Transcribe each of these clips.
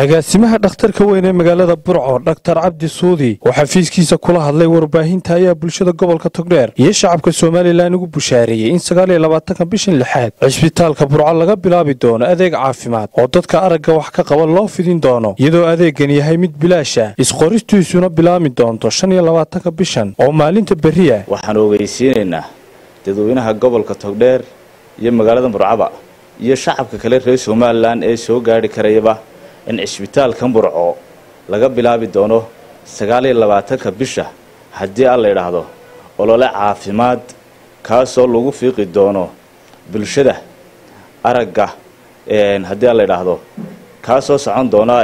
agaasimaha dhakhtarka weyn ee magaalada burco dhaktar cabdi suudi oo xafiiskiisa kula hadlay warbaahinta ayaa bulshada gobolka togdheer iyo shacabka somalilan ugu bushaareeyey in sagaaliyo labaatanka bishan lixaad cisbitaalka burco laga bilaabi doono adeeg caafimaad oo dadka aragga wax ka qaba loo fidin doono iyadoo adeegan yahay mid bilaasha isqoristiisuna bilaami doonto shan iyo labaatanka bishan oo maalinta berriya waxaan ogeysiinaynaa dadweynaha gobolka togdheer iyo magaalada burcaba iyo shacabka kale reer somalilan ee soo gaadhi karayaba in cisbitaalkan burco laga bilaabi doono sagaaliyo labaatanka bisha haddii aan la yidhaahdo olole caafimaad kaasoo lagu fiiqi doono bulshada aragga haddii aan la yidhaahdo kaasoo socon doona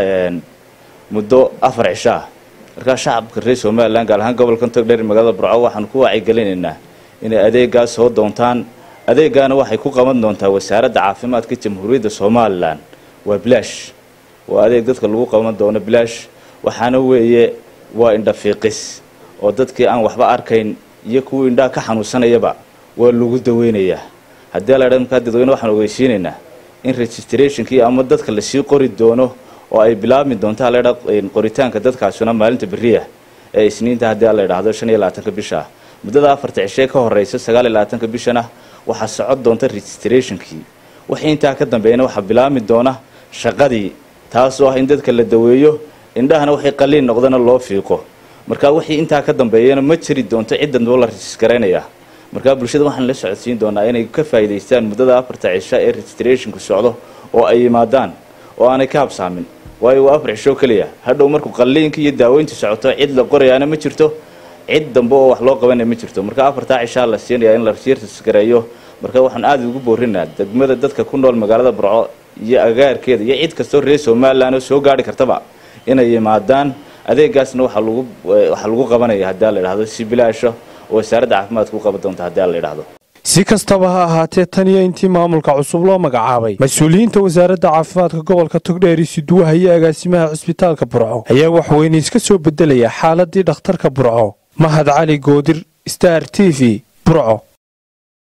muddo afar cisho ah markaa shacabka reer somalilan gaar ahaan gobolkan togdheer magaalada burco waxaanu ku wacyigelinaynaa inay adeegaas soo doontaan adeegaana waxay ku qaban doontaa wasaaradda caafimaadka jamhuuriyadda somalilan waa bilaash waa adeeg dadka lagu qaban doono bilaash waxaana weeye waa indhafiiqis oo dadkii aan waxba arkayn iyo kuwii indhaha ka xanuunsanayaba waa lagu daweynayaa haddii la markaa dadweyne waxaan ogeysiinaynaa in registrationkii ama dadka lasii qori doono oo ay bilaabmi doonto haladha qoritaanka dadkaasuna maalinta beriya ee isniinta haddii la idhaahdo shan iyo labaatanka bisha muddada afarta cishee ka horeysa sagaal iyo labaatanka bishana waxaa socon doonta registrationkii wixii intaa ka dambeeyana waxaa bilaabmi doona shaqadii taasoo ah in dadka la daweeyo indhahana waxay qaliin noqdana loo fiiqo markaa wixii intaa ka dambeeyana ma jiri doonto ciddanoo la regisgaraynayaa markaa bulshada waxaan la socodsiin doonaa inay ka faa'iidaystaan muddada afarta cisho ee registrationku socdo oo ay yimaadaan oo aanay ka habsaamin waayo waa afar cisho keliya hadhow markuu qalliinka iyo daaweyntu socoto cid la qorayaana ma jirto cid dambe oo wax loo qabanaya ma jirto marka afartaa cishaa la siinayaa in la registareeyo marka waxaan aada ugu boorinaa degmada dadka ku nool magaalada burco iyo agaarkeeda iyo cid kastoo reer somalilan oo soo gaari kartaba inay yimaadaan adeegaasna waxaa lagu waxaa lagu qabanaya haddii la idhahdo si bilaasho oo wasaaradda caafimaadka u qaban doonta haddii la idhahdo si kastaba ha ahaatee tan iyo intii maamulka cusub loo magacaabay mas-uuliyiinta wasaaradda caafimaadka gobolka togdheer isuduwaha iyo agaasimaha cisbitaalka burco ayaa waxweyne iska soo bedelaya xaaladii dhakhtarka burco mahad cali goodir star t v burco